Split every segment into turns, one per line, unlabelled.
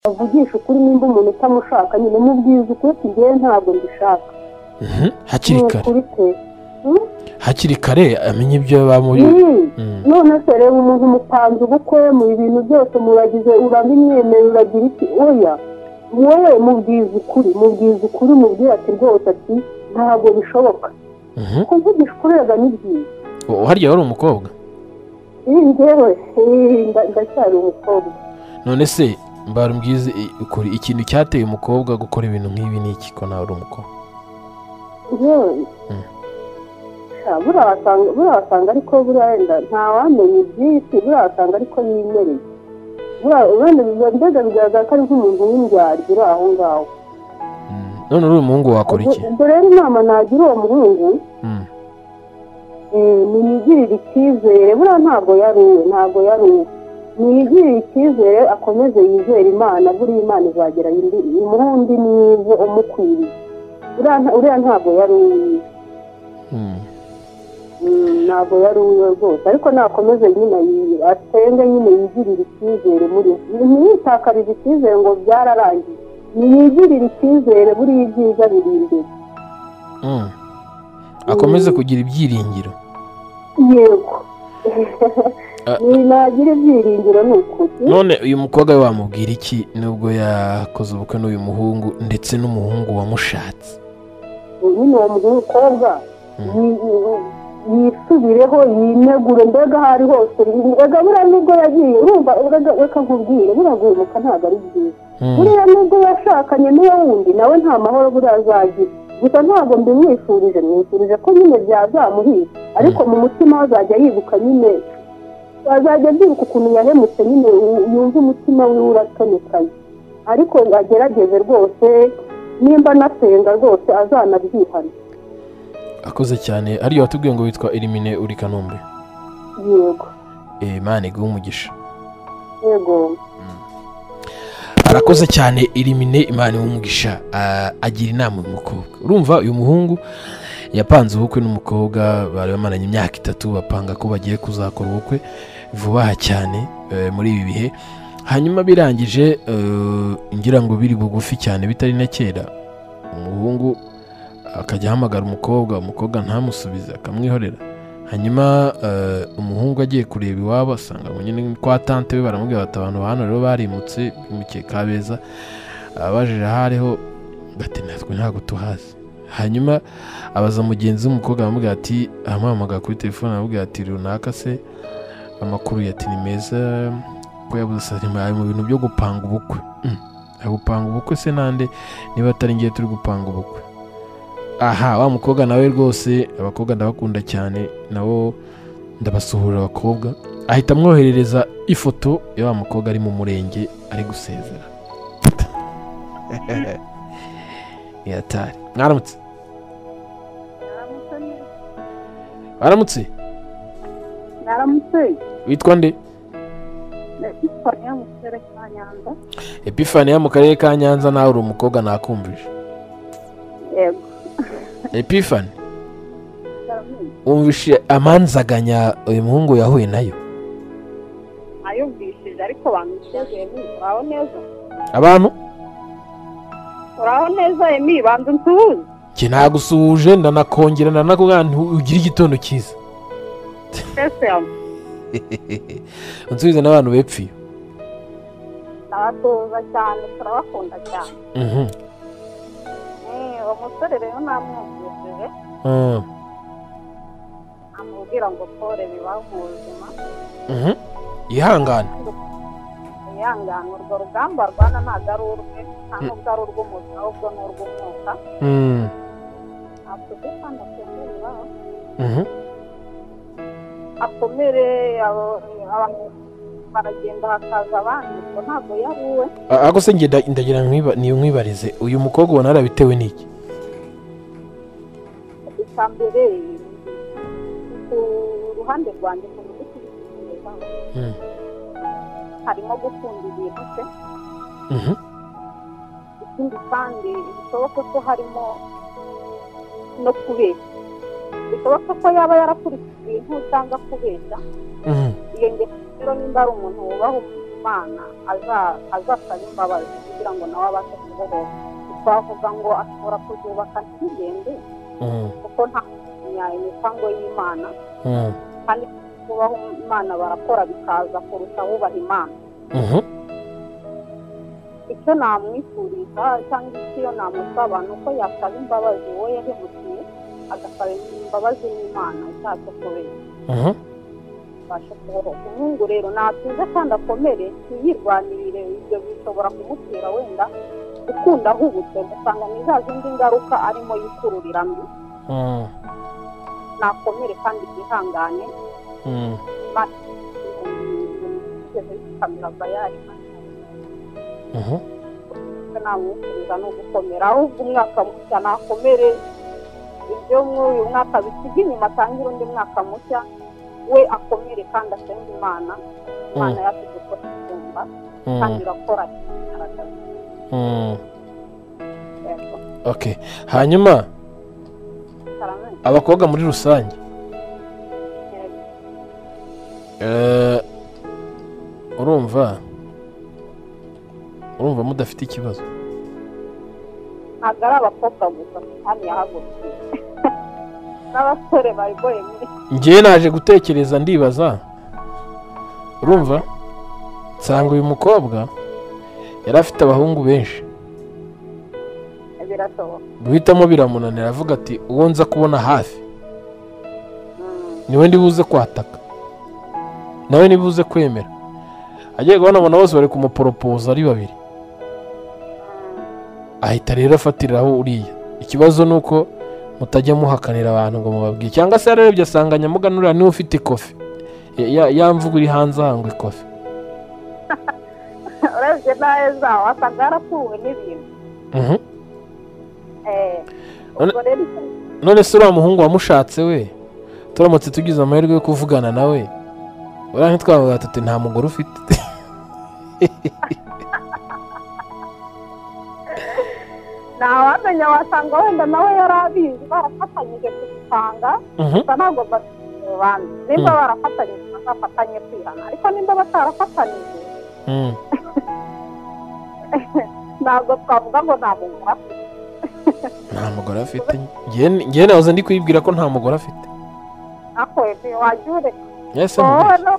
mvugisha ukuri nimba umuntu utamushaka nyine mubwiza ukuri tugiye ntabwo mbishaka
hakiri
ni
kare
ukuri pe Hmm?
hakiri kare amenya ibyo bamuri
Hmm.
Mm.
none se reba umuntu mupanze ubukwe mu bintu byose muragize urabimwemerera uragira iki oya wowe mubwiza ukuri mubwiza ukuri mubwira ati rwose ati ntabwo bishoboka
Mhm.
kuvugisha ukuri reba ni byiza
Ubu harya wari umukobwa
iyi ngewe eh, nda- ndacyari umukobwa
none se mbarumbwize i- ukuri ikintu cyateye umukobwa gukora ibintu nk'ibi ni iki ko nawe uri umukobwa
yewe
Mm.
Sha, buriya wasanga buriya wasanga ariko buriya wenda ntawamenya iby'isi buriya wasanga ariko yimereye buriya wenda biba mbega bigaragara ko ari nk'umuntu w'indyarya uri aho ngaho
Mm. none uri umuhungu wakora iki
ubwo rero inama nagira uwo muhungu
Mm.
eh, nimwigirire icyizere buriya ntabwo yari uwe ntabwo yari uwe mwigirire icyizere akomeze yizere imana buriya imana izagera indi- muri undi mwiza umukwiriye Buriya nta- uriya ntabwo yari uwiwe
Mm.
Mm, ntabwo yari uwiwe rwose ariko nakomeze nyine yi- asenge nyine yigirire icyizere muri ntiyitakarize icyizere ngo byararangiye niyigirire icyizere buriya ibyiza biri imbere
Mm. akomeze kugira ibyiringiro
yego
Ah.
Ni nagira ibyiringiro ni ukuri
none uyu mukobwa we wamubwira iki nubwo yakoze ubukwe n'uyu muhungu ndetse n'umuhungu wamushatse
nyine uwo mukobwa
Mm.
yi- yi- yisubireho yinegure mbega aho ari hose mbega buriya nubwo yagiye urumva urega- reka nkubwire buriya guhemuka ntabwo ari byiza
Mm.
buriya nubwo yashakanye n'uwo wundi nawe nta mahoro buriya azagira gusa ntabwo mbimwifurije mwifurije ko nyine byazamuhira ariko mu mutima we azajya yibuka nyine azajya abyibuka ukuntu yahemutse nyine yu- yumve umutima wiwe uratonekaye ariko agerageze rwose nimba anasenga rwose azanabyihana
akoze cyane hariya watubwiye ngo witwa elimine uri kanombe
yego
Eh, Imana iguhe umugisha
yego
arakoze cyane irimine imana umugisha agira inama uyu mukobwa urumva uyu muhungu yapanze ubukwe n'umukobwa bari bamaranye imyaka itatu bapanga ko bagiye kuzakora ubukwe vuba aha cyane eh, muri ibi bihe hanyuma birangije eh, ngira ngo biri bugufi cyane bitari na kera umuhungu akajya ahamagara umukobwa umukobwa ntamusubize akamwihorera hanyuma eh, umuhungu agiye kureba iwabo asanga ngo nyine ni kwa tante we baramubwira bati abantu ba hano rero barimutse bimukeka beza abajije aho ariho bati natwe ntabwo tuhazi hanyuma abaza mugenzi w'umukobwa aramubwira ati amuhamagara kuri telefone aramubwira ati runaka se amakuru yati ni meza ko yabuze sarima ari mu bintu byo gupanga ubukwe Mm. ari gupanga ubukwe se nande niba atari ngiye turi gupanga ubukwe aha wa mukobwa nawe rwose abakobwa ndabakunda cyane nabo ndabasuhura abakobwa ahita amwoherereza ifoto ya wa mukobwa ari mu murenge ari gusezera yatari mwaramutse mwaramutse
naramutse
witwa nde
ndagitwara mu kirere cya nyanza
epifaniya mu karere ka nyanza nawe uri umukobwa nakumvije
yego
epifani wumvishe amanzaganya uyu muhungu yahuye nayo
ayumvishije ariko bamwishyuye uraho neza
abantu
uraho neza emi banza unsuhuze
njye nagusuhuje ndanakongera ndanakubwira nti ugire igitondo cyiza
twese
unsubize n'abantu bepfiye
ndabatoza cyane turabakunda cyane
Mhm.
Eh, uwo musore rero namwumvishije
Ah.
amubwira ngo pole bibaho mu buzima
Mhm. yihangane
yihangane urwo rugamba rwana ntabwo ari urwe nta nubwo ari urw'umubiri ahubwo ni urw'umwuka
Mm.
afite kandi atemera
Mhm.
akomere abo- abantu baragenda hakaza abandi ubwo ntabwo yari uwe
A- ariko se njye nda- ndagira nkwiba- ni nkwibarize uyu mukobwa ubona yarabitewe n'iki
icya mbere ku ruhande rwanjye ku buryo kubitekerezaho
Mm.
harimo gukunda ibintu se
Mhm.
ikindi kandi bishoboka ko harimo no kubeshya bishoboka ko yaba yarakurikije ibintu cyangwa kubeshya
Mhm.
iyo ngeso rero nimba ari umuntu wubaha umuntu imana azasaba imbabazi kugira ngo nawe abashe kubohora twavuga ngo ashobora kuzubaka ntibigende
Mm,
kuko nta kumenya imipango y'imana
mm,
kandi kubaho imana barakora bikaza kurusha bubaha imana
mhm,
icyo namwifuriza cyangwa icyo namusaba ni uko yasaba imbabazi uwo yahemukiye agasaba imbabazi n'imana icyaha cyo kubera
mhm,
abasha kubohoka umuhungu rero natuze kandi akomere ntiyirwanirire ibyo bishobora kumutera wenda gukunda ahubutse ugasanga ni za zindi ngaruka arimo yikururira mbi
mm,
nakomere kandi yihangane
mm.
kamirabayari
Mhm,
namwifuriza ni ugukomera ahubwo umwaka mushya nakomere ibyo muri uyu mwaka bisiga inyuma atangire undi mwaka mushya we akomere kandi asenge imana imana yasize ko isumba kandi
mm,
irakora igaragaza
mm.
yego
okay hanyuma
karame
abakobwa muri rusange
yego
eh, urumva urumva mudafite ikibazo
ntabwo ari abakobwa gusa kandi yahagurukiye n'abasore bayigoye muri
ngewe naje gutekereza ndibaza urumva nsanga uyu mukobwa yari afite abahungu benshi
birashoboka
guhitamo biramunanira avuga ati uwo nza kubona hafi
Mm,
niwe ndibuze kwataka nawe nibuze kwemera agiye kubonabona bose bari kumuporopoza ari babiri ahita rero afatiraho uriya ikibazo ni uko mutajya muhakanira abantu ngo mubabwire cyangwa se yararebye asanga nyamuganura niwe ufite ikofi Ya- ya- ya mvugo iri hanze ahangwa ikofi
urebye nawe zawo asanga yarakuwe n'ibintu
Mhm.
Eh,
None-
ubwo rero icyo
none se uriya muhungu wamushatse we turamutse tugize amahirwe yo kuvugana nawe uriya ntitwavuga tuti nta mugore ufite
ntawamenya wasanga wenda nawe yari abizi barafatanyije gusanga
Mhm.
gusa ntabwo basobanura nimba barafatanyije bazafatanye kwihana ariko nimba batarafatanyije
Mm.
ntabwo twavuga ngo nta mugore afite
nta mugore afite ngewe nahoze ndi kwibwira ko nta mugore afite
ariko ntiwajya ureka
yese
wowe no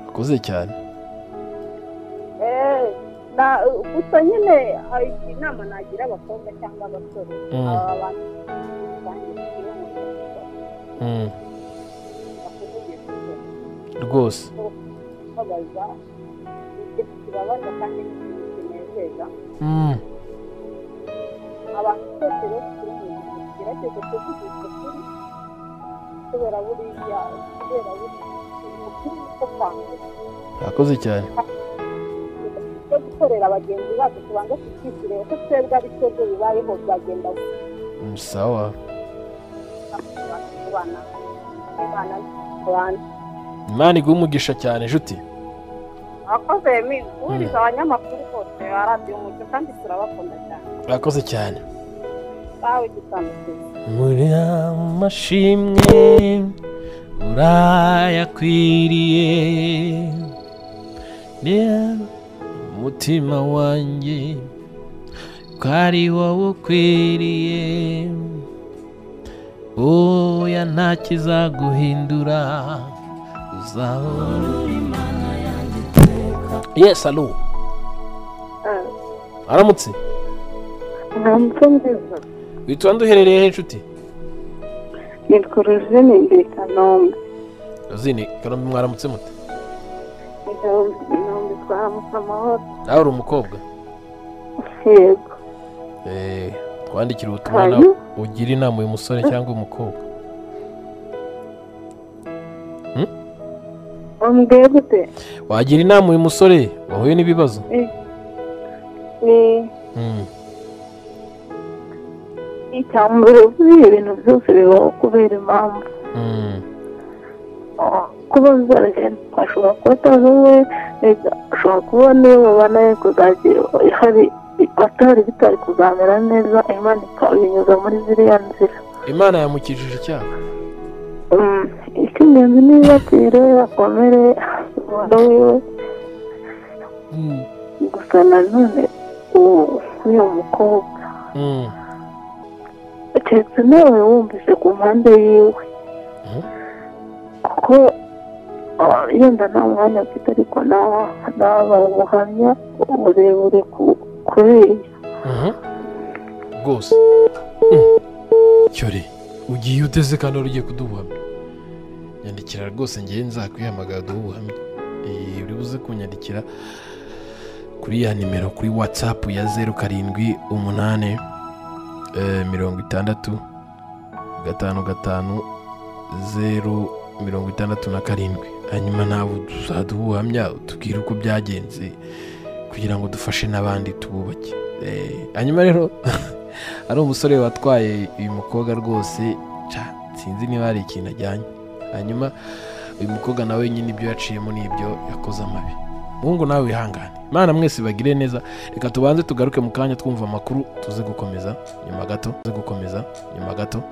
akuze cyane
Eh, na- gusa nyine hari inama nagira abakobwa cyangwa abasore
Mm.
aba bantu bangiwe n'umuco,
Mm.
bakuvugisha ukuri,
rwose
babaza ikintu kibabaza kandi n'ikintu kinezeza
Mm.
abantu twese rero turi mu bintu tugerageze kuvugisha ukuri kubera buriya kubera buriya ukuri niko kwandura
akoze cyane
cyo gukorera bagenzi bacu tubanza tukishyure ko twebwe ari twebwe bibayeho byagenda gutya.
Mm, sawa
kubana kubana abantu
imana iguha umugisha cyane inshuti
abakozi bemeye guhuriza abanyamakuru bose ba radiyo umucyo kandi turabakunda cyane
akoze cyane
bawe gisanzwe
muri amashimwe urayakwiriye Ne- umutima wanjye ko ari wowe ukwiriye oya nta kizaguhindura uzahora yes alo aramutse
nta muco nziza
witwa duherereye he inshuti
nitwa rujini ndi kanombe
zini kanombe mwaramutse mute
Ndi kanombe twaramutse amahoro
nawe uri umukobwa
yego
Eh, twandikira ubutumwa na
Hanyuma?
ugira inama uyu musore cyangwa umukobwa
wambwiye gute
wagira inama uyu musore wahuye n'ibibazo
ni
Mm,
icya mbere buriya ibintu byose bibaho kubera impamvu
mm,
kuba zaragenda ashobora kuba atazi we ashobora kuba niwe babana ye kuzagira hari atari bitari kuzamera neza imana ikabinyuza muri ziriya nzira
imana yamukijije icyaha
Mm, icy'ingenzi ni iyo yakire akomere umwana wiwe
Mm,
gusa nanone uwo uyu mukobwa
mm,
keretse nawe wumvise ku mpande yiwe
Mhm.
kuko ah, yenda nta mwanya mfite ariko naba ubuhamya uburebure ku- kuri
mhm. rwose cyore ugiye uteze kandi wari ugiye kudubuhamya nyandikira rwose ngewe nzakwihamagara dubuhamye Eh, uri buze kunyandikira kuri ya nimero kuri watsapu ya zeru karindwi umunani eh, mirongo itandatu gatanu gatanu zeru mirongo itandatu na karindwi hanyuma nawe tuzaduha ubuhamya tubwire uko byagenze kugira ngo dufashe n'abandi tububake Eh, hanyuma rero hari umusore watwaye uyu mukobwa rwose ca, sinzi niba hari ikintu ajyanye hanyuma uyu mukobwa nawe nyine ibyo yaciyemo ni ibyo yakoze amabi muhungu nawe wihangane imana mwese bagire neza reka tubanze tugaruke mu kanya twumva amakuru tuze gukomeza nyuma gato tuze gukomeza nyuma gato